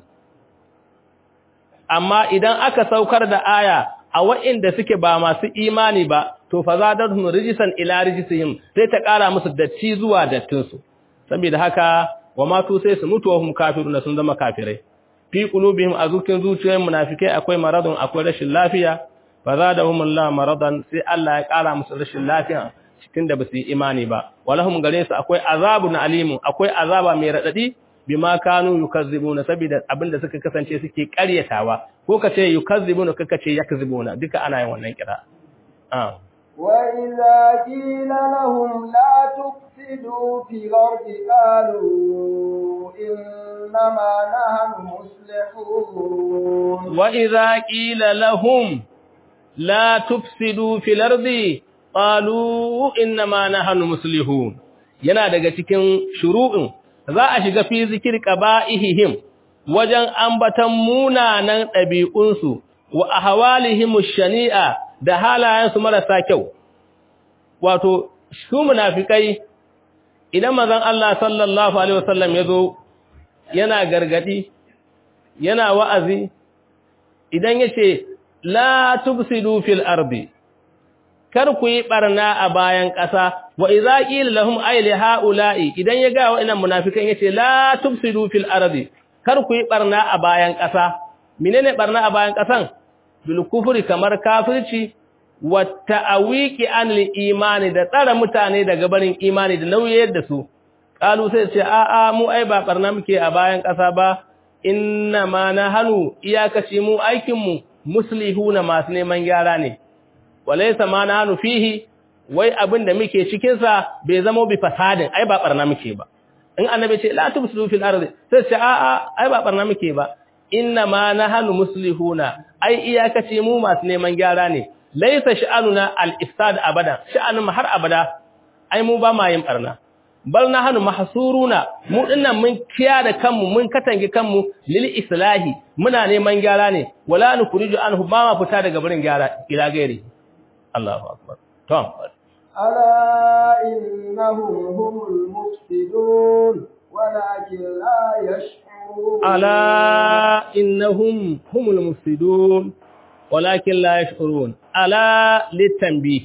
amma idan aka saukar da aya a wa'inda suke ba masu imani ba to fa zadatuhum rijsan ila rijsihim sai ta ƙara musu datti zuwa dattinsu saboda haka wa matu sai su mutu wa hum kafiruna sun zama kafirai fi qulubihim azukin zuciyoyin munafikai akwai maradun akwai rashin lafiya fa zadahum Allah maradan sai Allah ya ƙara musu rashin lafiya cikin da basu yi imani ba walahum gare su akwai azabun alimun akwai azaba mai radadi bima kanu yukazzibuna saboda abinda suka kasance suke ƙaryatawa ko kace yukazzibuna kaka ce yakzibuna duka ana yin wannan kira ah وإذا قيل لهم لا تفسدوا في الأرض قالوا إنما نحن مصلحون وإذا قيل لهم لا تفسدوا في الأرض قالوا إنما نحن مصلحون yana daga cikin shuru'in za a shiga fi zikir qaba'ihim wajen ambatan munanan ɗabi'unsu wa ahwalihim shani'a da halayensu marasa kyau wato su munafikai idan manzon Allah sallallahu alaihi wasallam yazo yana gargadi yana wa'azi idan yace la tufsidu fil ardi kar ku yi barna a bayan ƙasa wa idza qila lahum ay li haula'i idan ya ga wa'annan munafikan yace la tufsidu fil ardi kar ku yi barna a bayan ƙasa menene barna a bayan ƙasan bil kufri kamar kafirci wa ta'awiki anil imani da tsara mutane daga barin imani da nauyayar da su qalu sai ce a a mu ai ba barna muke a bayan ƙasa ba inna ma nahanu iyakaci mu aikin mu muslihuna masu neman gyara ne walaysa ma nahanu fihi wai abin da muke cikin sa bai zama bi fasadin ai ba barna muke ba in annabi ce la tubsidu fil ardi sai ce a a ai ba barna muke ba inna ma nahanu muslihuna ai iyakaci mu masu neman gyara ne laisa sha'anuna al-ifsad abada sha'anun har abada ai mu ba ma yin barna bal nahnu mahsuruna mu dinnan mun kiya da kanmu mun katange kanmu lil islahi muna neman gyara ne wala nukuriju anhu ba ma fita daga barin gyara ila gairi Allahu akbar to ألا إنهم هم المفسدون ولكن لا يشعرون ألا إنهم هم المفسدون ولكن لا يشعرون ألا للتنبيه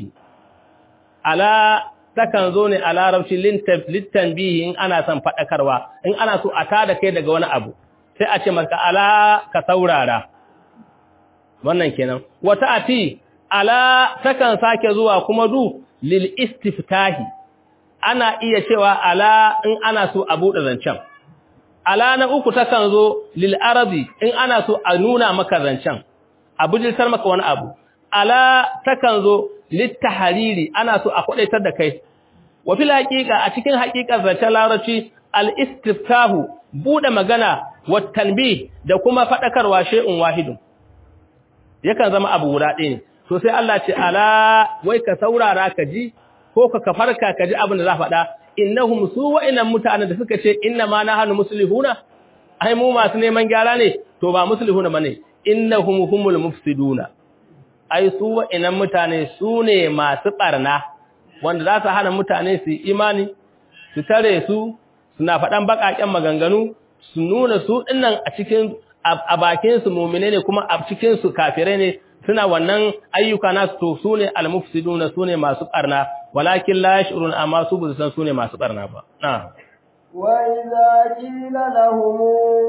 ألا takan zo ne a larabci littanbihi in ana son faɗakarwa in ana so a tada kai daga wani abu sai a ce maka ala ka saurara wannan kenan wata ati ala takan sake zuwa kuma du lil istiftahi ana iya cewa ala in ana so a buɗe zancen ala na uku takan zo lil arabi in ana so a nuna maka zancen a bujiltar maka wani abu ala takan zo littahariri ana so a kwadaitar da kai wa fil haqiqa a cikin haqiqar zancen larabci al istiftahu buɗe magana wa tanbih da kuma fadakarwa shay'un wahidun yakan zama abu guda ɗaya ne to sai Allah ce ala wai ka saurara ka ji ko ka kafarka ka ji abin da za faɗa innahum su wa'innan mutanen da suka ce inna ma nahnu muslihuna ai mu masu neman gyara ne to ba muslihuna bane innahum humul mufsiduna ai su wa'innan mutane su ne masu barna wanda za su hana mutane su imani su tare su suna faɗan baƙaƙen maganganu su nuna su dinnan a cikin a bakin su mu'mine ne kuma a cikin su kafirai ne suna wannan ayyuka nasu to su ne almufsiduna su ne masu barna walakin la yashurun amma su bu san su ne masu barna ba na wa idza qila lahum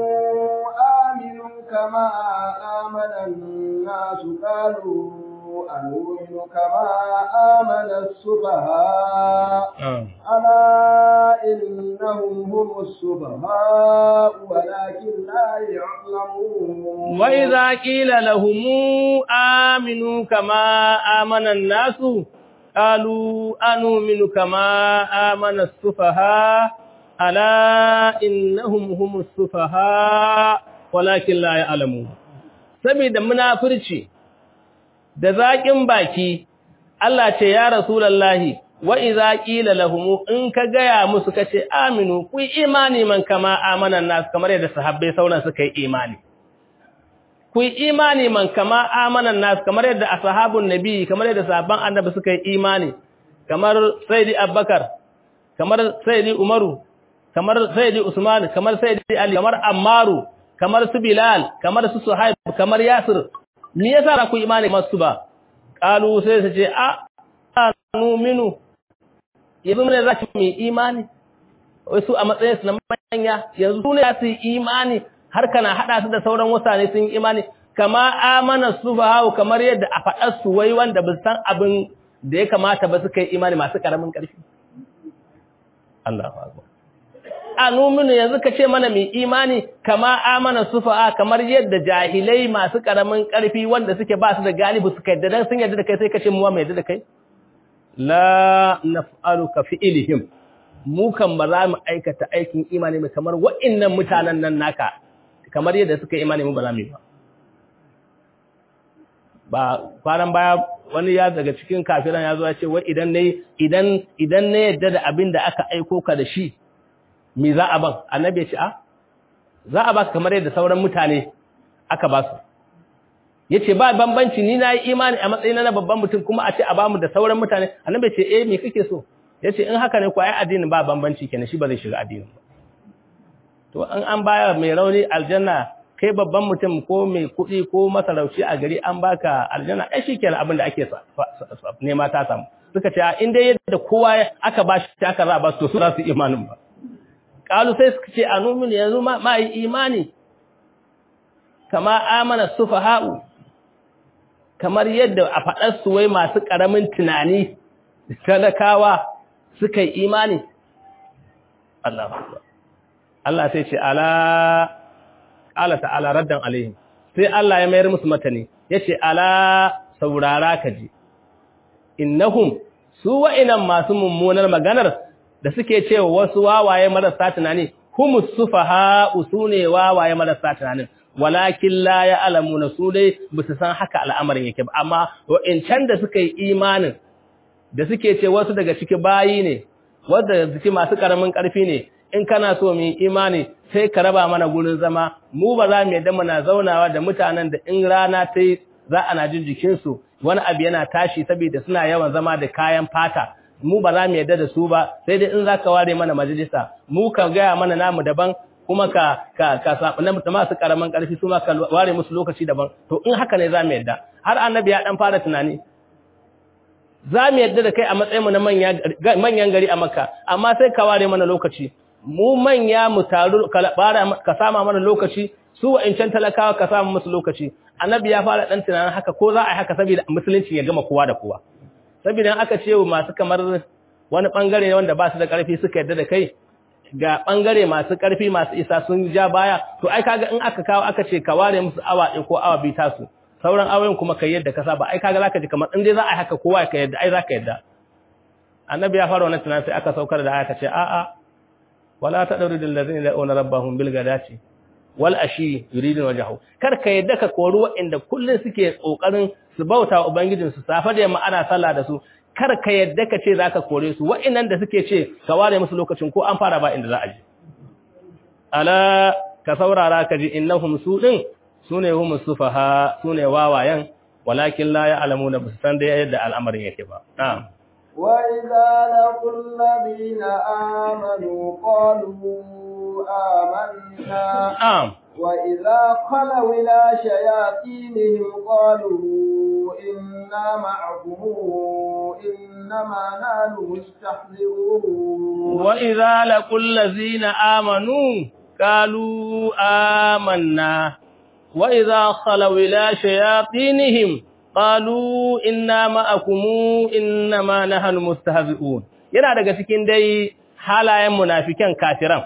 aminu kama amana an-nas qalu anu'minu kama amana as-sufaha ala innahum humus sufaha walakin la ya'lamun wa idza qila lahum aminu kama amana an-nasu قالوا أنؤمن كما آمن السفهاء ألا إنهم هم السفهاء ولكن لا يعلمون saboda munafurci da zaƙin baki Allah ce ya rasulullahi wa idza qila lahum in ka gaya musu kace aminu ku imani man kama amanan nas kamar yadda sahabbai sauran suka yi imani ku yi imani man kama amanan nas kamar yadda ashabun nabi kamar yadda sahabban annabi suka yi imani kamar sayyidi abubakar kamar sayyidi umaru kamar sayyidi usman kamar sayyidi ali kamar ammaru kamar su bilal kamar su suhaib kamar yasir me yasa ku imani masu ba qalu sai su ce a nu'minu yanzu ne za mu imani wai su a matsayin su na manya yanzu su ne za su yi imani har kana hada su da sauran mutane sun yi imani kama amana sufahu kamar yadda a faɗar su wai wanda ba san abin da ya kamata ba suka yi imani masu karamin ƙarfi Allahu akbar anuminu yanzu ka ce mana mai imani kama amana sufaha kamar yadda jahilai masu karamin ƙarfi wanda suke ba su da galibu suka yadda dan sun yadda da kai sai ka ce mu mai yadda da kai la naf'aluka fi'lihim mu kan ba za mu aikata aikin imani mai kamar wa'annan mutanen nan naka kamar yadda suka imani mu ba za mu yi ba ba kwanan baya wani ya daga cikin kafiran ya zo ya ce wai idan ne idan idan ne yadda da abin da aka aiko ka da shi me za a ban annabi ya ce a za a baka kamar yadda sauran mutane aka ba su yace ba bambanci ni na yi imani a matsayin na babban mutum kuma a ce a bamu da sauran mutane annabi ya ce eh me kake so yace in haka ne ko ai addinin ba bambanci kenan shi ba zai shiga addinin ba to an an baya mai rauni aljanna kai babban mutum ko mai kuɗi ko masarauci a gari an baka aljanna ai shikenan abin da ake nema ta samu suka ce in dai yadda kowa aka ba shi aka za ba su su za su imanin ba kalu sai suka ce anumin yanzu ma yi imani kama amana sufaha'u kamar yadda a faɗar su wai masu ƙaramin tunani talakawa suka yi imani Allah Allah sai ce ala ala ta'ala raddan alaihim sai Allah ya mayar musu matani yace ala saurara ka ji innahum su wa'inan masu mummunar maganar da suke cewa wasu wawaye marasa tunani humus sufaha usune wawaye marasa tunanin walakin la ya'lamuna su dai bisu san haka al'amarin yake ba amma wa'incan da suka yi imanin da suke ce wasu daga ciki bayi ne wanda jiki masu karamin karfi ne in kana so mu yi imani sai ka raba mana gurin zama mu ba za mu yadda muna zaunawa da mutanen da in rana ta yi za ana jin jikinsu wani abu yana tashi saboda suna yawan zama da kayan fata mu ba za mu yadda da su ba sai dai in za ka ware mana majalisa mu ka gaya mana namu daban kuma ka ka ka sabu na masu karaman karfi su ma ka ware musu lokaci daban to in haka ne za mu yadda har annabi ya dan fara tunani za mu yadda da kai a matsayin mu na manyan gari a makka amma sai ka ware mana lokaci mu manya mu taru ka sama mana lokaci su wa'incan talakawa ka sama musu lokaci annabi ya fara dan tunanin haka ko za a yi haka saboda musulunci ya gama kowa da kowa saboda aka ce masu kamar wani bangare ne wanda ba su da karfi suka yadda da kai ga bangare masu karfi masu isa sun ja baya to ai kaga in aka kawo aka ce ka ware musu awa ɗin ko awa biyu tasu sauran awoyin kuma kai yadda ka saba ai kaga zaka ji kamar in dai za a yi haka kowa ka yadda ai zaka yadda annabi ya fara wannan tunanin sai aka saukar da aka ce a'a wala tadrudul ladzina yad'una rabbahum bil ghadati wal ashi yuridun wajhahu kar ka yadda ka kori waɗanda kullun suke kokarin su bauta wa ubangijin su safa da yamma ana sallah da su kar ka yadda ka ce zaka kore su waɗannan da suke ce ka ware musu lokacin ko an fara ba inda za a je ala ka saurara ka ji innahum su din sune hum sufaha sune wawayen walakin la ya'lamuna bisan san da yadda al'amarin yake ba na'am وإذا لقوا الذين آمنوا قالوا آمنا na'am وإذا خلوا إلى شياطينهم قالوا إنا معكم إنما نحن مستحزئون وإذا لقوا الذين آمنوا قالوا آمنا وإذا خلوا إلى شياطينهم قالوا إنا معكم إنما نحن مستهزئون yana daga cikin dai halayen munafikan kafiran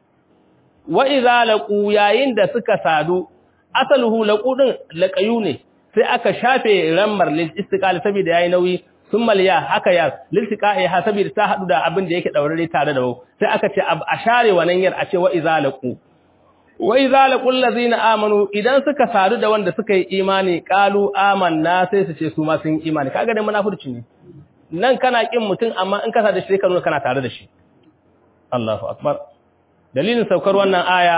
wa idza laqu yayin da suka sadu asaluhu laqu din laqayu ne sai aka shafe rammar lil istiqal saboda yayi nauyi summal ya haka ya lil istiqai ha saboda ta hadu da abin da yake daurare tare da sai aka ce a share wannan yar a ce wa idza laqu wa idza laqul ladzina amanu idan suka sadu da wanda suka yi imani qalu amanna sai su ce su ma sun yi imani kaga da munafurci ne nan kana kin mutum amma in ka sa da shi ka nuna kana tare da shi Allahu akbar dalilin saukar wannan aya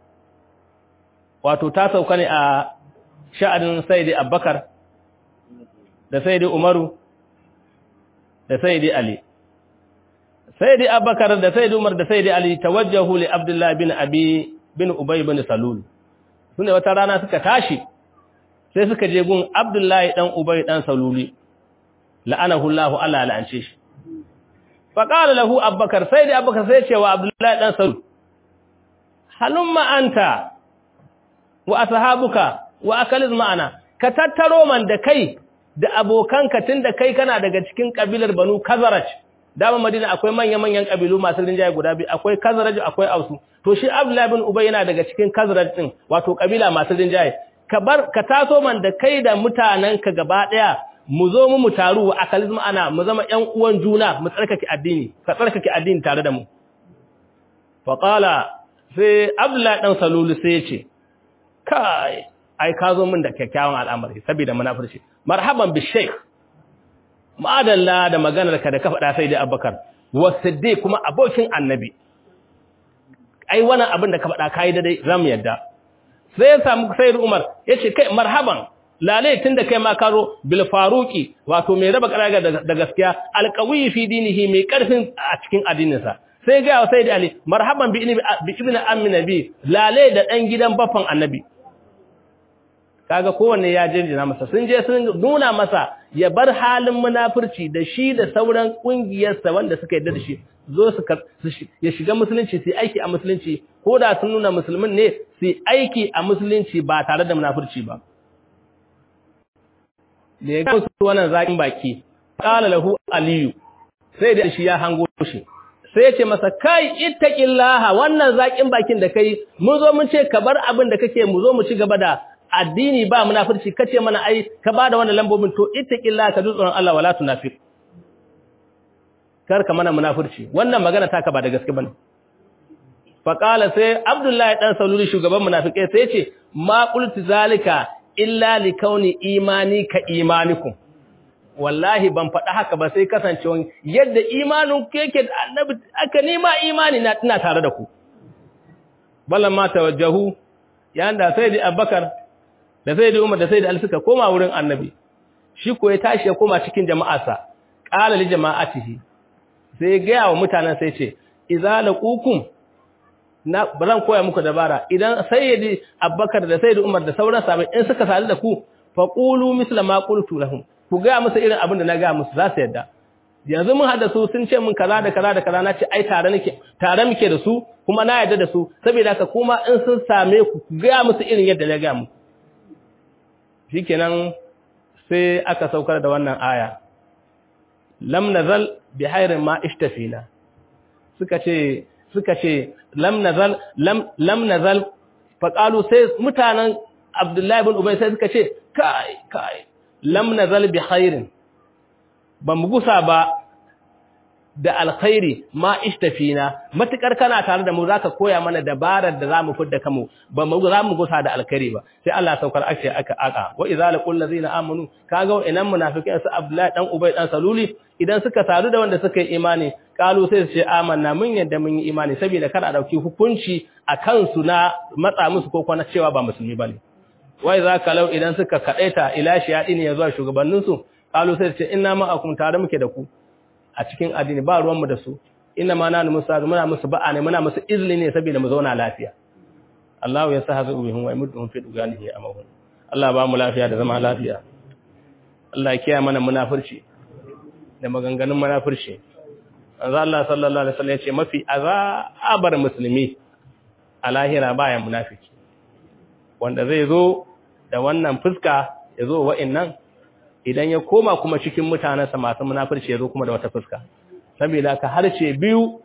wato ta sauka ne a sha'anin Sayyidi Abubakar da Sayyidi Umaru da Sayyidi Ali Sayyidi Abubakar da Sayyidi Umar da Sayyidi Ali tawajjahu li Abdullah bin Abi bin Ubay bin Salul sune wata rana suka tashi sai suka je gun Abdullahi dan Ubay dan Saluli la'anahu Allah Allah la'ance shi fa qala lahu Abubakar Sayyidi Abubakar sai ce wa Abdullahi dan Salul halumma anta wa ashabuka wa akaliz ma'ana ka tattaro man da kai da abokanka tunda kai kana daga cikin kabilar Banu Khazraj dama Madina akwai manya-manyan kabilu masu rinjaye guda biyu akwai Khazraj akwai Ausu to shi Abdullah ibn Ubay yana daga cikin Khazraj din wato kabila masu rinjaye ka bar ka taso man da kai da mutananka gaba daya mu zo mu mu taru wa akaliz ma'ana mu zama ƴan uwan juna mu tsarkake addini ka tsarkake addini tare da mu fa qala sai Abdullah dan Salulu sai ya ce kai ai ka zo min da kyakkyawan al'amari saboda munafurci marhaban bi sheikh ma'adalla da maganar ka da ka faɗa sai da Abubakar wa Siddiq kuma abokin annabi ai wannan abin da ka faɗa kai da dai zamu yadda sai ya samu sayyid Umar yace kai marhaban lalai tunda kai ma karo bil faruqi wato mai raba karaga da gaskiya alqawi fi dinihi mai karfin a cikin addininsa sai ga sayyid Ali marhaban bi ibn ammi nabi lalai da dan gidan baffan annabi kaga kowanne ya jinjina masa sun je sun nuna masa ya bar halin munafurci da shi da sauran kungiyarsa wanda suka yarda da shi zo su ya shiga musulunci su aiki a musulunci ko da sun nuna musulmin ne su aiki a musulunci ba tare da munafurci ba da ya gamsu wannan zakin baki qala lahu aliyu sai da shi ya hango shi sai ya ce masa kai ittaqillaha wannan zakin bakin da kai mun zo mun ce ka bar abin da kake mu zo mu ci gaba da addini ba munafurci kace mana ai ka bada wannan lambobin to ittaqillaha ka tsoron Allah wala tunafiq kar ka mana munafurci wannan magana taka ba da gaske bane fa qala sai abdullahi dan saluli shugaban munafikai sai yace ma qultu zalika illa li kauni imani ka imanikum wallahi ban faɗa haka ba sai kasancewa yadda imanin ku yake da annabi aka nema imani na ina tare da ku ballan ma tawajjahu yayin da sai da Abubakar da sai da Umar da sai da Ali suka koma wurin annabi shi ko ya tashi ya koma cikin jama'arsa qala li jama'atihi sai ya ga wa mutanen sai ce idza laqukum na bazan koya muku dabara idan sayyidi Abubakar da sayyidi Umar da sauran sahabbai in suka sadu da ku faqulu misla ma qultu lahum ku ga musu irin abin da na ga musu za su yadda yanzu mun hada su sun ce mun kaza da kaza da kaza na ce ai tare nake tare muke da su kuma na yadda da su saboda haka kuma in sun same ku ku ga musu irin yadda na ga muku shikenan sai aka saukar da wannan aya lam nazal bi khairin ma ishtafina suka ce suka ce lam nazal lam lam nazal faqalu sai mutanen Abdullahi ibn Ubay sai suka ce kai kai lam nazal bi khairin ba mu gusa ba da alkhairi ma ishtafina matukar kana tare da mu zaka koya mana dabarar da zamu fidda kamu ba mu za mu gusa da alkhairi ba sai Allah ya saukar ake aka aka wa idza laqul ladzina amanu kaga inan munafiqin su Abdullahi dan Ubay dan Saluli idan suka sadu da wanda suka yi imani kalu sai su ce amanna mun yadda mun yi imani saboda kada a dauki hukunci a kansu na matsa musu ko kuma cewa ba musulmi bane wai za ka lau idan suka kaɗaita ila shiyaɗi ne ya zuwa shugabanninsu ƙalu sai ce ina ma'akum tare muke da ku a cikin addini ba ruwanmu da su ina ma na musa muna musu ba'a ne muna musu izini ne saboda mu zauna lafiya Allah ya sa hazu bihim wa yamudduhum fi duganihi amahun Allah ba mu lafiya da zama lafiya Allah ya kiyaye mana munafurci da maganganun munafurci Manzo Allah sallallahu alaihi wasallam ya ce mafi azabar musulmi a lahira baya munafiki wanda zai zo da wannan fuska ya zo wa'innan idan ya koma kuma cikin mutanensa masu munafurci ya zo kuma da wata fuska saboda ka harce biyu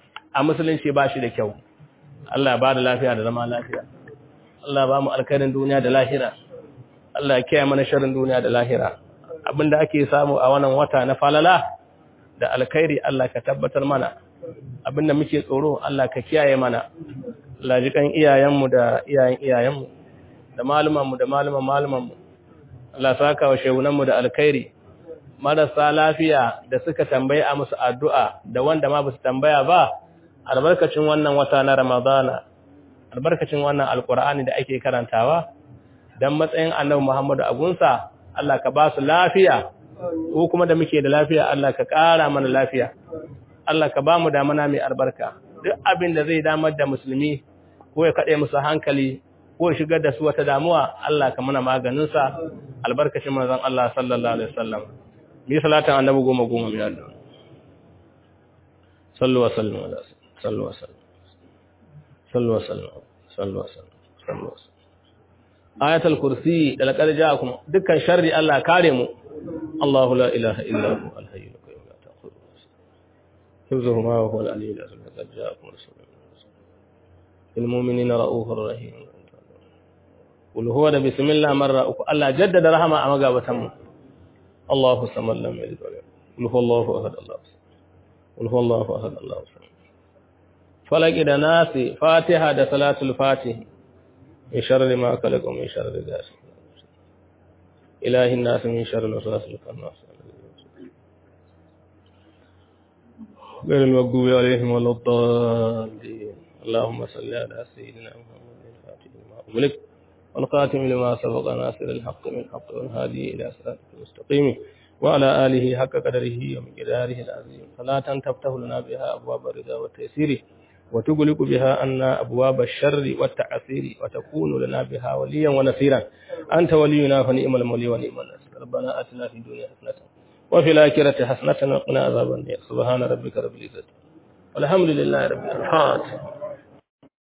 a musulunci ba shi da kyau Allah ba da lafiya da zama lafiya Allah ba mu alkhairin duniya da lahira Allah ya kiyaye mana sharrin duniya da lahira abinda ake samu a wannan wata na falala da alkhairi Allah ka tabbatar mana abinda muke tsoro Allah ka kiyaye mana Allah ji kan iyayenmu da iyayen iyayenmu da malumanmu da maluman malumanmu Allah saka wa shehunanmu da alkhairi marasa lafiya da suka tambaye a musu addu'a da wanda ma basu tambaya ba albarkacin wannan wata na Ramadana albarkacin wannan alkur'ani da ake karantawa dan matsayin Annabi Muhammadu agunsa Allah ka ba su lafiya ko kuma da muke da lafiya Allah ka ƙara mana lafiya Allah ka ba mu damana mai albarka duk abin da zai damar da musulmi ko ya kaɗe musu hankali ko ya shigar da su wata damuwa Allah ka mana maganinsa albarkacin manzon Allah sallallahu alaihi wasallam mi salatan annabi goma goma mi Allah sallu wa sallu ala sallu wa sallu sallu wa sallu sallu wa sallu sallu wa sallu ayatul kursi da laqad ja'akum dukkan sharri Allah kare mu Allahu la ilaha illa hu al-hayyul qayyum la ta'khudhuhu حفظه ما وهو العلي العظيم قد جاءكم رسول المؤمنين رؤوف رحيم قل هو ده بسم الله مرة الله جدد رحمة أما قابتهم الله الصمد لم يلد ولم قل هو الله أحد الله قل هو الله أحد الله الصمد فلك إذا ناس فاتحة ده صلاة الفاتح من شر ما خلق ومن شر غاسق إله الناس من شر الوسواس الخناس غير المغضوب عليهم ولا الضالين اللهم صل على سيدنا محمد الفاتح لما أغلق والقاتم لما سبق ناصر الحق من الحق والهادي إلى صراطك المستقيم وعلى آله حق قدره ومقداره العظيم صلاة تفتح لنا بها أبواب الرضا والتيسير وتغلق بها أن أبواب الشر والتعسير وتكون لنا بها وليا ونصيرا أنت ولينا فنعم المولي ونعم النصير ربنا آتنا في الدنيا حسنة وفي الآخرة حسنة وقنا عذاب النار سبحان ربك رب العزة والحمد لله رب العالمين